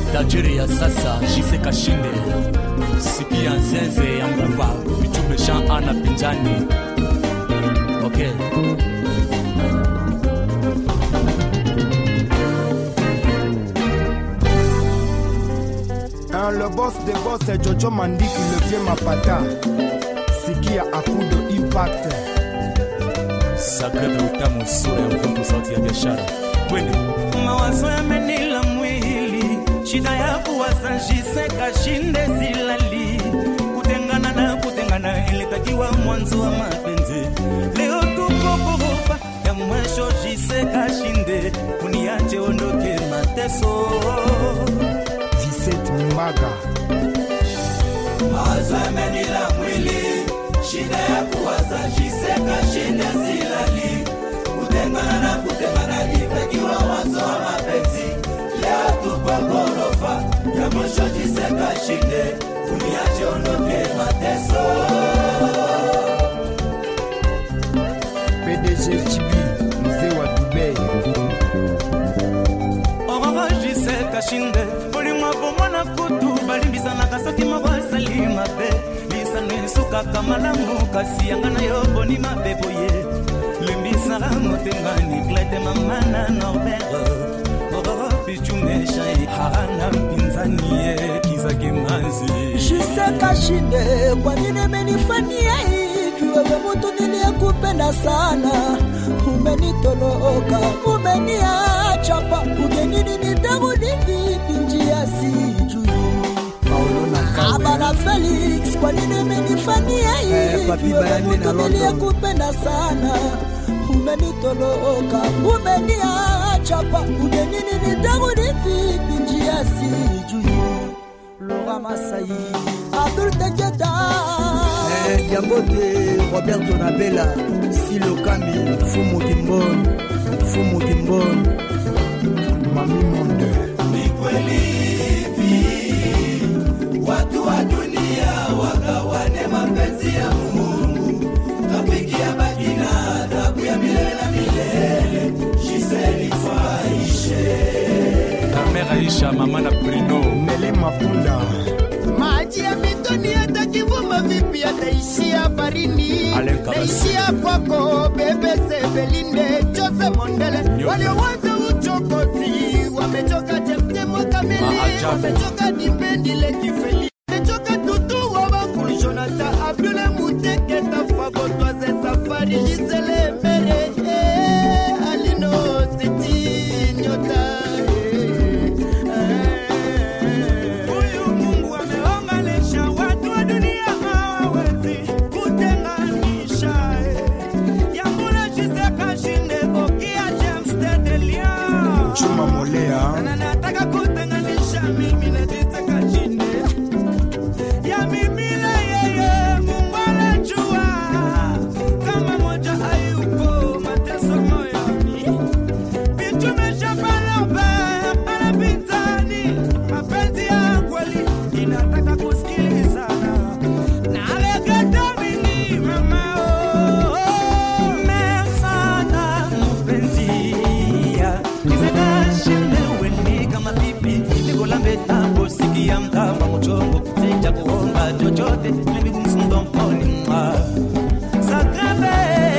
tajiri ya sasa Jise Kashinde, sikia nzenze ya nguva vichumbe Jean Ana Pinjani. Okay. Hein, le boss des boss c'est Jojo Mandiki, le vieux Mapata. Sikia Akudo Impact. Sacre de utamu sura ya mvuto sauti ya biashara. Twende. mawazo yamenila mwili, shida ya kuwaza Jise shinde silali, kutengana na kutengana ilitakiwa mwanzo wa mapenzi. Leo tuko ghorofa ya mwisho, Jise Kashinde, uniache ondoke mateso. 17 Mbaga. mawazo yamenila mwili, shida ya kuwaza Jise Kashinde silali, kutengana na kutengana ilitakiwa mwanzo wa mapenzi. Leo tupo ghorofa ya mwisho, Jise Kashinde, uniache ondoke mateso. PDG Chibi, mzee wa Dubai. orangise kashinde bolimwavo mwana kutu balimbisanaka soki moko esali mabe lisano esukaka malamu kasi yanga na yo boni mabe boye limbisaka motengani klete mamana norbert ororo pichumeshai harana mpinzani ye kizaki mazi Jiseka shinde, kwa nini umenifanyia hivi? Wewe mtu niliyekupenda sana, umenitoloka, umeniacha pa ugenini, nitarudi vipi? Njia sijui. Paulo na Abana Felix, kwa nini umenifanyia hivi? Papi Wewe Bayani na mtu London. niliyekupenda sana, umenitoloka, umeniacha pa ugenini, nitarudi vipi? Njia sijui. Laura Masai, Abdul Teketa. Eh, Diambote, Roberto Nabela, Silo Kami, Fumu Kimbon, Fumu Kimbon. Mami Monde. ni kweli hivi watu wa dunia wagawane mapenzi ya Mungu, rafiki ya baki na adhabu ya milele na milele. Gisele Faishe Ta mère Aisha, mama na Bruno. Nele Mapunda. maji ya mitoni yatakivuma vipi yataishia barini Alain Kabasi. naishia kwako bebe sebelinde jose mondele Nyoka. waliowanza uchokozi wamechoka chemsemo kamili Maajabu. wamechoka dimbendile kifeli wamechoka tutu wa bakulu jonata abdule muteketa fagotwaze safari gisele mbere eh, alino siti nyota eh, eh. Huyu Mungu ameunganisha watu wa dunia hawawezi kutenganisha. eh. Yambula Gisele Kashinde, Okia James Tedelia. Chuma Molea. Na nataka kutenganisha mimi na Gisele Kashinde. Ya mimi na yeye, Mungu anajua. Kama moja hayupo, mateso moyoni. Vitu vimeshapalope, hapana pinzani. Mapenzi ya kweli inataka kusikilizana. Nalegeta mingi, mama, oh, oh. Mesana, mpenzi ya Kizekashinde, weni kama pipi, nikolambeta kusikia mkama mchongo sija kuomba chochote libigunsumdomponi mwa Sakabe,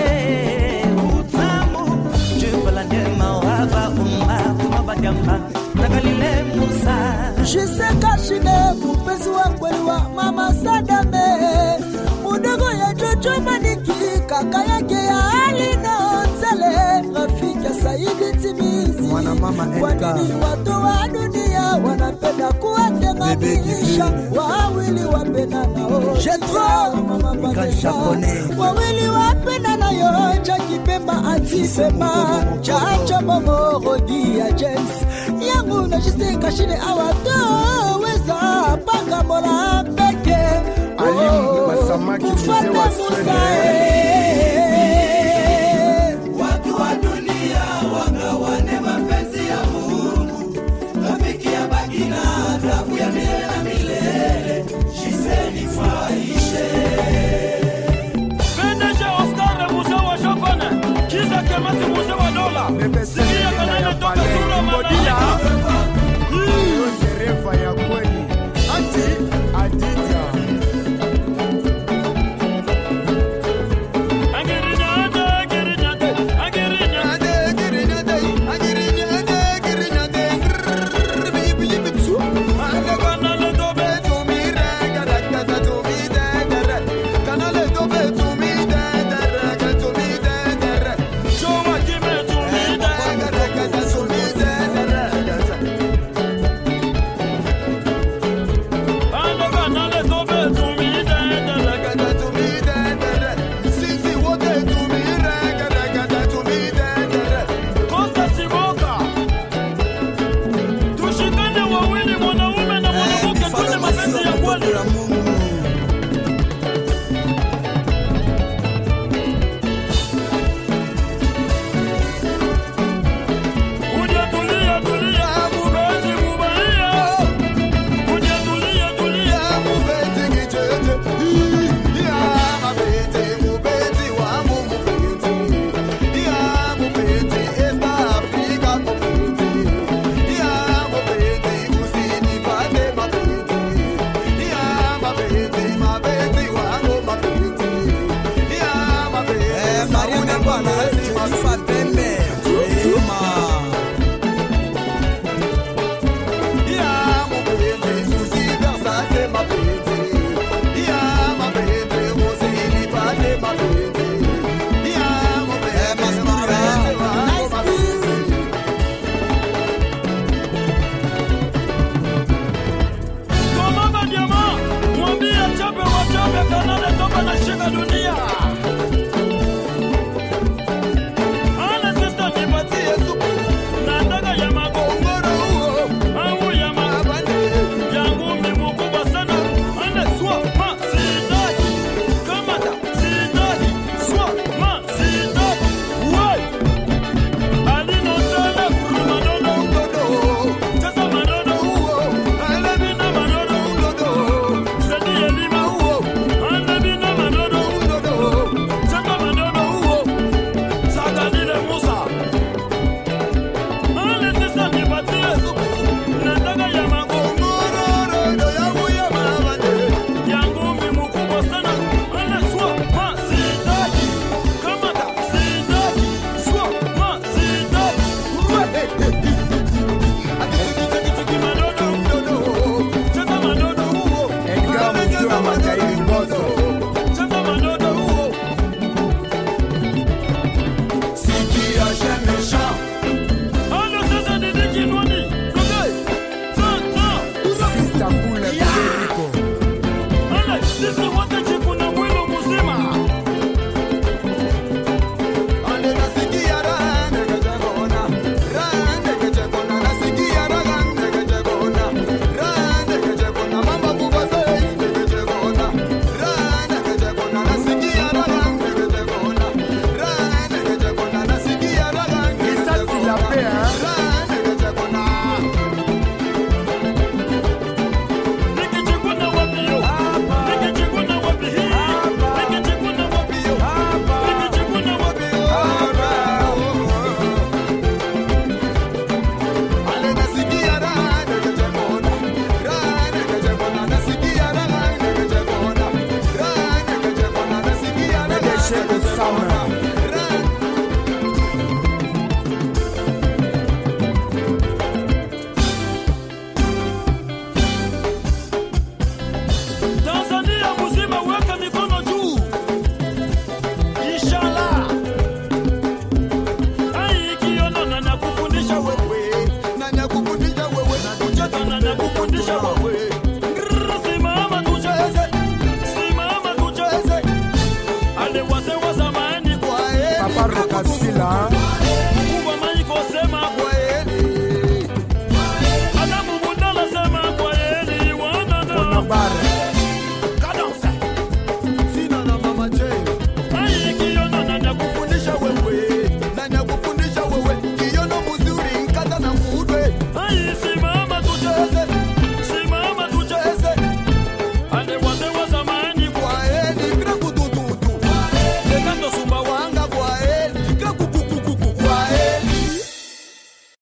utamu, jumba la ndema wava umma, kumabadamba, takalile Musa. Jiseka shinde mpenzi wa kweli wa mama Sadame, mudogo ya Jojo Maniki, kaka yake ya Alina Tele, rafiki ya Saidi Timizi. Mwana mama Kwa Edgar. nini watu wa dunia wanapenda kuwatenganisha? Bebe Wawili wapendana oh, Jetro, mama Mika Vanessa. Japonais. wawili wapendana yo cha kipemba atisema chacho momorogi ya James yangu na Jiseka shinde awatoweza panga mola peke Alimu Masamaki, mzee wa Mfalme Sweden. Musa, eh. Watu wa dunia wagawane mapenzi ya Mungu, rafiki ya baki na adhabu ya milele na milele. Gisele Faishe PDG Oscar Musa wa Shokone, Kiza Kemasi Musa wa Dola, Bebe Sikia Selena Kanene ya toka Pale. Sura Mbodila. Malaika. Yo, Jereva. ni mwana